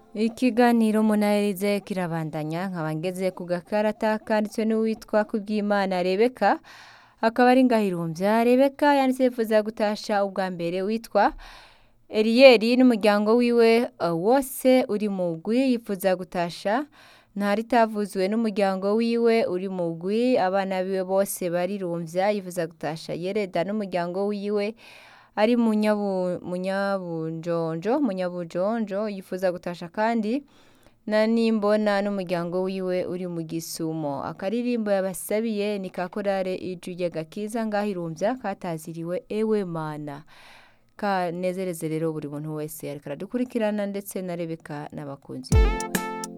Ikiganiro munaherize kirabandanya nkaba ngeze ku gakarata kanditswe n'uwitwa Kubwimana Rebeka akaba ari ngahirumvya Rebeka yanditse yifuza gutasha ubwa mbere witwa Eliyeli n'umuryango wiwe uh, wose uri mugwi yifuza gutasha ntaritavuzwe n'umuryango wiwe uri mugwi abana biwe bose barirumvya yifuza gutasha Yereda n'umuryango wiwe ari munyabu munyabunjonjo munyabujonjo yifuza gutasha kandi na nimbona n'umuryango wiwe uri mu gisumo akaririmbo yabasabiye ni ka korale ijwi ry'agakiza ngahirumvya kataziriwe ewe mana kanezereze rero buri muntu wese ariko aradukurikirana ndetse na Rebeka n'abakunzi biwe